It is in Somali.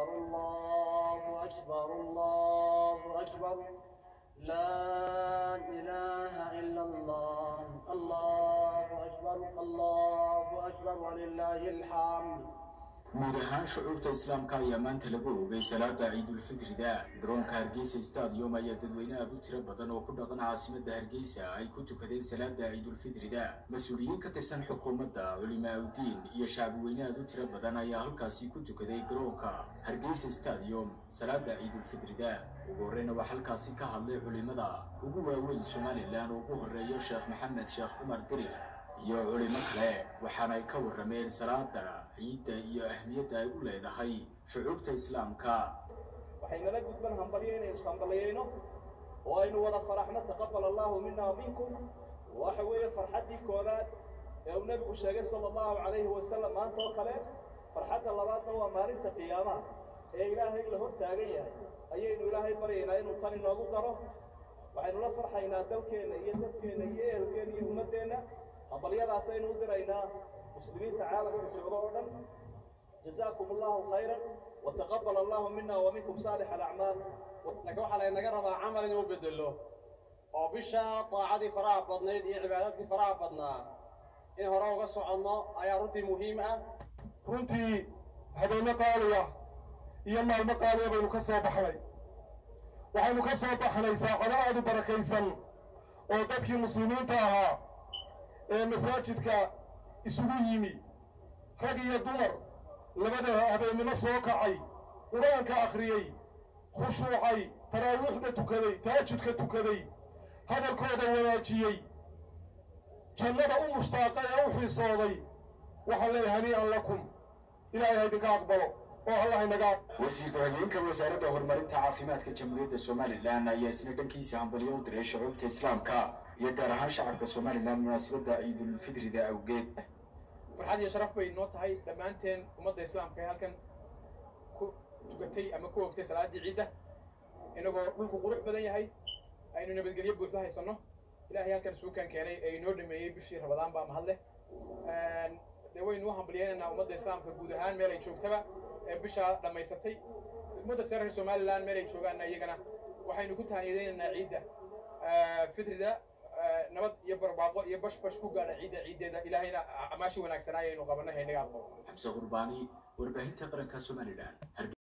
أكبر الله أكبر الله أكبر لا إله إلا الله الله أكبر الله أكبر ولله الحمد guud ahaan shucuubta islaamka ayaa maanta lagu oogay salaada ciidulfitrida garoonka hargeysa stadium ayaa dadweyne aad u tiro badan oo ku dhaqan caasimadda hargeysa ay ku tukadeen salaada ciidulfitrida mas-uuliyiin ka tirsan xukuumadda culimaaudiin iyo shacbiweyne aad u tiro badan ayaa halkaasi ku tukaday garoonka hargeysa stadium salaada ciidulfitrida ugu horreyna waa halkaasi ka hadlay culimada ugu waaweyn somalilan oo ugu horreeyo sheekh maxamed sheekh cumar dirir iyo culimo kale waxaana ay ka warrameen salaadana ciidda iyo ahmiyadda ay u leedahay shucuubta islaamka waxay nala gudban hambalyo inaynu ishambaliyayno oo aynu wada faraxno taqabal allahu mina wa minkum waxa weeye farxaddii koowaad ee uu nebigu sheegay sala allahu calayhi wasalam maanta oo kale farxadda labaadna waa maalinta qiyaamaha ee ilaahay la hor taagan yahay ayaynu ilaahay baryaynaa inuu tan inoogu daro waxaynu la farxaynaa dalkeenna iyo dadkeenna iyo ehelkeenna iyo ummaddeenna hambalyadaasaynu u diraynaa muslimiinta caalamka jooga oo dhan jazaakum allahu khayran wataqabal allahu mina wa minkum saalix alacmaal laakiin waxaa laynaga rabaa camal inuu bedelo oo bisha daacadii faraha badnayd iyo cibaadaadkii faraha badnaa in hore uga soconno ayaa runtii muhiim ah runtii habeenno qaaliya iyo maalmo qaaliya baynu ka soo baxnay waxaynu ka soo baxnay saacado aad u barakaysan oo dadkii muslimiinta ahaa ee masaajidka isugu yimi rag iyo dumar labada habeennimo soo kacay qur-aanka akhriyey khushuucay taraawiixda tukaday taajudka tukaday hadalkooda wanaajiyey jannada u mushtaaqay ee u xiisooday waxaan leeyahay hanii'an lakum ilaahay ha idinka aqbalo oo allah inaga wasiirka hogeenka wasaaradda horumarinta caafimaadka jamhuuriyadda somalilan ayaa isna dhankiisa hambalyo u diray shucuubta islaamka iyo gaar ahaan shacabka somalilan munaasabadda ciidulfitrida awgeed farxad iyo sharaf bay noo tahay dhammaanteen ummadda islaamka ee halkan ku tukatay ama ku ogtay salaaddii ciidda inagoo dhulku qurux badan yahay aynu nabadgelyo buuxda haysanno ilaahay halkan suukan keenay ee inoo dhameeyey bishii rabadaan baa mahad leh dee waynu u hambalyaynaynaa ummadda islaamka guud ahaan meel ay joogtaba ee bishaa dhammaysatay ummadda sare reer somalilan meel ay joogaanna iyagana waxaynu ku tahaniyadaynaynaa ciidda fitrida nabad iyo barbaaqo iyo bash bash ku gaadha ciidda ciiddeeda ilaahayna amaashi wanaagsanaa ayaynu qabanay haynaga aqbalo xamse qurbaani warbaahinta qaranka somalilan